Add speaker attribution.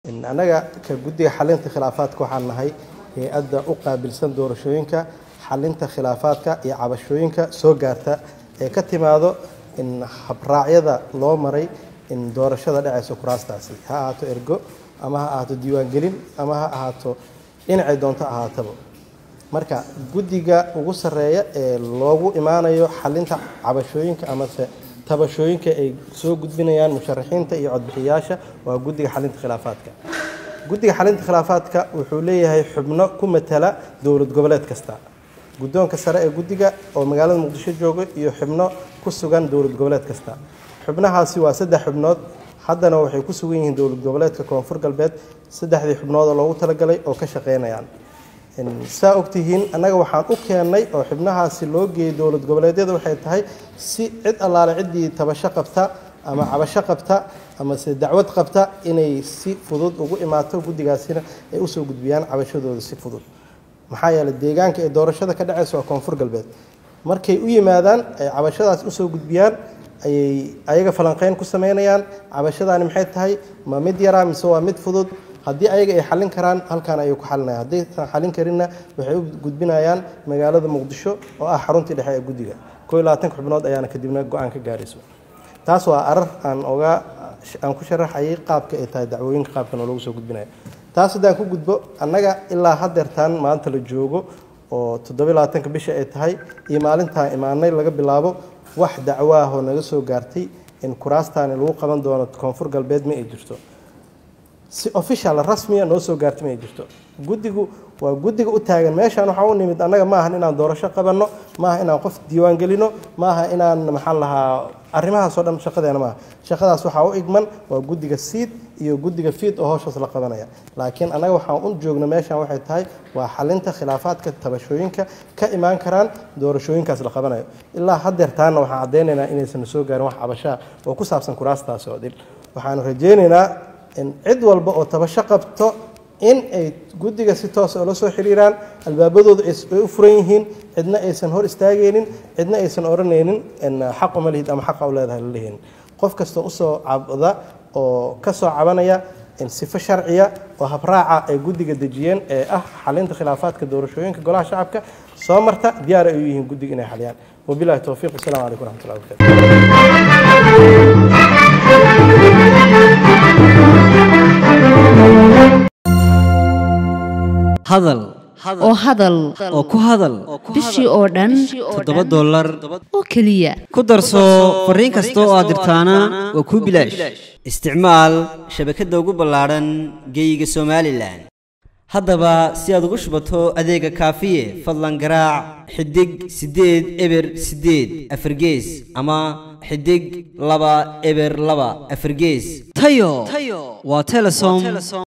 Speaker 1: annaga ka guddiga xalinta khilaafaadka waxaan nahay hay-adda u qaabilsan doorashooyinka xalinta khilaafaadka iyo cabashooyinka soo gaarta ee ka timaado in habraacyada loo maray in doorashada dhacayso kuraastaasi ha ahaato ergo ama ha ahaato diiwaangelin ama ha ahaato dhinacay doonto ahaataba marka guddiga ugu sarreeya ee loogu imaanayo xalinta cabashooyinka amase tabashooyinka ay soo gudbinayaan musharaxiinta iyo codbixiyaasha waa guddiga xalinta khilaafaadka guddiga xalinta khilaafaadka wuxuu leeyahay xubno ku matala dowlad goboleed kasta guddoonka sare ee guddiga oo magaalada muqdisho jooga iyo xubno ku sugan dowlad goboleed kasta xubnahaasi waa saddex xubnood haddana waxay ku sugan yihiin dowlad goboleedka koonfur galbeed saddexdii xubnood oo loogu talagalay oo ka shaqeynayaan saa ogtihiin annaga waxaan u keennay oo xubnahaasi loo geeyey dowlad goboleedyada waxay tahay si cid allaale ciddii tabasho qabta ama cabasho qabta ama se dacwad qabta inay si fudud ugu imaato guddigaasina ay usoo gudbiyaan cabashadooda si fudud maxaa yeeley deegaanka ee doorashada ka dhacaysa waa koonfur galbeed markay u yimaadaan ay cabashadaas usoo gudbiyaan ayay ayaga falanqeyn ku sameynayaan cabashadaani maxay tahay ma mid yaraa mise waa mid fudud haddii ayaga ay xalin karaan halkaan ayay ku xalinayaan haddaysan xalin karinna waxay u gudbinayaan magaalada muqdisho oo ah xaruntii dhexe ee guddiga koo iyo labaatanka xubnood ayaana kadibna go-aan ka gaarayso taas waa arar aan oga aan ku sharaxayay qaabka ay tahay dacwooyinka qaabkan oo lagu soo gudbinayo taas haddaan ku gudbo annaga ilaa haddeertaan maanta la joogo oo toddoba iyo labaatanka bisha ay tahay iyo maalintaan imaanay laga bilaabo wax dacwaahoo naga soo gaartay in kuraastaani lagu qaban doono koonfur galbeed ma ay jirto si official rasmiya noo soo gaartay ma ay jirto guddigu waa guddiga u taagan meeshaan waxaa u nimid annaga maahan inaan doorasho qabanno maaha inaan qof diiwaan gelino maaha inaan maxaa lahaa arrimahaas oo dhan shaqadeena maaha shaqadaas waxaa u igman waa guddiga siid iyo guddiga fiid oo howshaas la qabanaya laakiin annaga waxaan u joogno meeshaan waxay tahay waa xalinta khilaafaadka tabashooyinka ka imaan karaan doorashooyinkaas la qabanayo ilaa haddeertaana waxaan caddaynaynaa inaysan soo gaarin wax cabashaa oo ku saabsan kuraastaasi oo dhin waxaanu rajaynaynaa in cid walba oo tabasho qabto in ay guddiga si toosa oola soo xiriiraan albaabadooda ay u furan yihiin cidna aysan hor istaagaynin cidna aysan odhanaynin xaq uma lihid ama xaqa u leedahay la leheyn qof kastoo usoo cabda oo ka soo cabanaya sifo sharciya oo habraaca ay guddiga dejiyeen ee ah xalinta khilaafaadka doorashooyinka golaha shacabka soo marta diyaar ay u yihiin guddiga inay xaliyaan wabilahi towfiiq wasalam calaykum raxmatullahi
Speaker 2: hadal
Speaker 3: oo hadal
Speaker 2: oo ku hadal
Speaker 3: bishii oo dhan
Speaker 2: toddoba dollar
Speaker 3: oo keliya
Speaker 2: ku darso fariin kasta oo aad dirtaana waa kuu bilaash isticmaal shabakadda ugu ballaadhan geeyiga somalilan haddaba si aad ugu shubato adeega kaafiye fadlan garaac xidig siddeed eber siddeed afargees ama xidig laba eber laba afargees tayo waa telesom